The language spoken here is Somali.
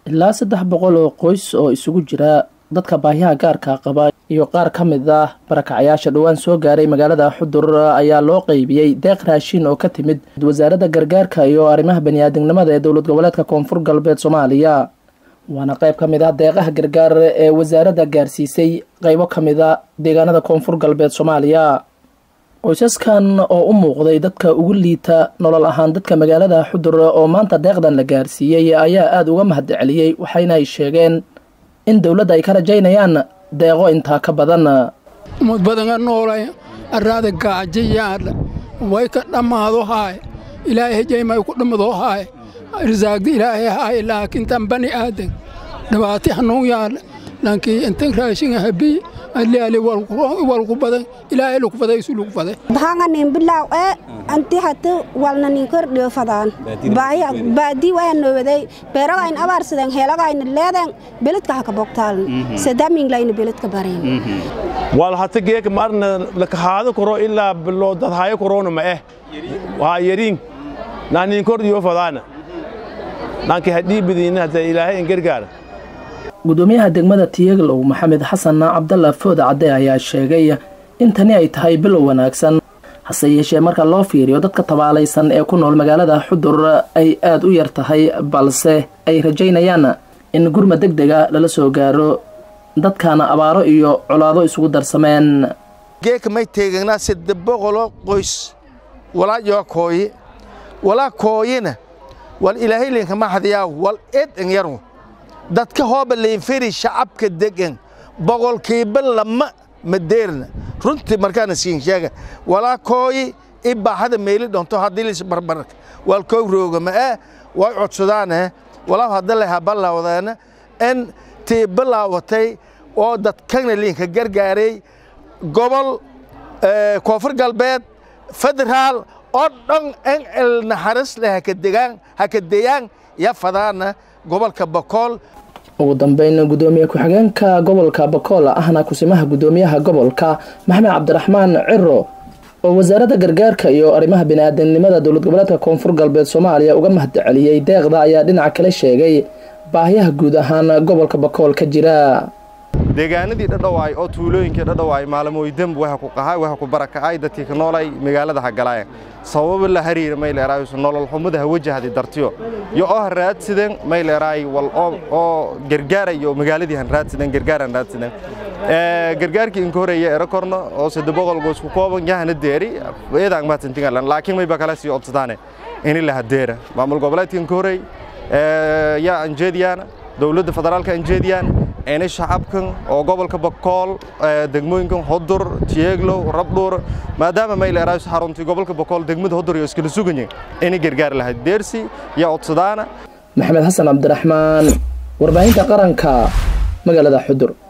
ilaa saddex boqol oo qoys oo isugu jira dadka baahiyaha gaarka qaba iyo qaar ka mid ah barakacyaasha dhowaan soo gaaray magaalada xudur ayaa loo qeybiyey deeq raashin oo ka timid wasaaradda gargaarka iyo arrimaha baniaadamnimada ee dowlad goboleedka koonfur galbeed soomaaliya waana qayb ka mid ah deeqaha gargaar ee wasaaradda gaarsiisay qaybo ka mid a deegaanada koonfur galbeed soomaaliya qoysaskan oo u muuqday dadka ugu liita nolol ahaan dadka magaalada xudur oo maanta deeqdan la gaarsiiyey ayaa aada uga mahad celiyey waxayna ay sheegeen in dowladda ay ka rajaynayaan deeqo intaa ka badan umad badanga noolay arraada gaajayaadha way ka dhammaado haay ilaahay hejaymay ku dhammado haay risaagda ilaahay haay laakiin tan bani aadan dhabaati hanuun yaadha laakiin intan raashinga habii aliali walku badan ilaahay lagu faday isu lagu faday bahanga nin bilaw ee anti hatu walna nin kordhiyo fadaan baaya baadi waa nooday beeraga in abaarsadan heelaga in leedan beledka haka bogtaal sadamin layna beledka bareen wal hata geek marna la kahaado koro ilaa bilo dad hayo korona ma eh waa yarin na nin kordhiyo fadaana nanki hadii bidina hata ilaahay in gargaar gudoomiyaha degmada tiyaglow maxamed xasan cabdalla food cadde ayaa sheegay in tani ay tahay bilow wanaagsan hase yeeshee marka loo fiiriyo dadka tabaalaysan ee ku nool magaalada xudur ay aada u yar tahay balse ay rajaynayaan in gurma deg dega lala soo gaaro dadkaana abaaro iyo colaado isugu darsameen geeka may teegagnaa sadde boqolo qoys walaa yoo kooye walaa kooyena wal ilaahay linkama hadiyaa wal ed en yaru dadka hooba leynferi shacabka degan boqolkiiba lama madeerna runtii markaana siin sheega walaa kooyi i baaxada meeli dhonto haddii lis barbarka wal koo rooga ma eh way codsadaane walaa hadda leha ballawdeena in tii bilaawatay oo dadkana liinka gargaaray gobol koonfur galbeed federaal oo dhan in el naxaris leh hakadegaan hakadeyaan ya fadaana gobolka bakool ugu dambeyn gudoomiye ku-xigeenka gobolka bakool ahna kusimaha gudoomiyaha gobolka maxamed cabdiraxmaan ciro oo wasaaradda gargaarka iyo arrimaha bini-aadamnimada dowlad goboleedka koonfur galbeed soomaaliya uga mahad celiyey deeqda ayaa dhinaca kale sheegay baahiyaha guud ahaan gobolka bakool ka jira deegaanadii dhadhawaay oo tuulooyinkii dhadhawaay maalmooy demb waxa ku qahay waxa ku barakacay dadkii ka noolay magaalada hagalaaya sababo la hariira mayleeraay nolol xumada wajahdi dartiyo iyo oo raadsidan mayleeraay wal oo gargaarayo magaaladii han raadsidan gargaaran raadsidan ee gargaarkii in koreeya era korno oo saddex boqol goos ku kooban yahana deeri eedaan ma tantingalan laakiin may bakala sii obsadaane in la hadeera maamul goboleedkan koreey ee ya anjeediyana dowladda federaalka anjeediyana inay shacabkan oo gobolka bakool degmooyinkan hodur tieglow rabdhuur maadaama mayleeraay xaruntii gobolka bakool degmada hodur iyo iskala suganyeen inay gargaar lahayd deersi iyo codsadaana maxamed xasan cabdiraxmaan warbaahinta qaranka magaalada xudur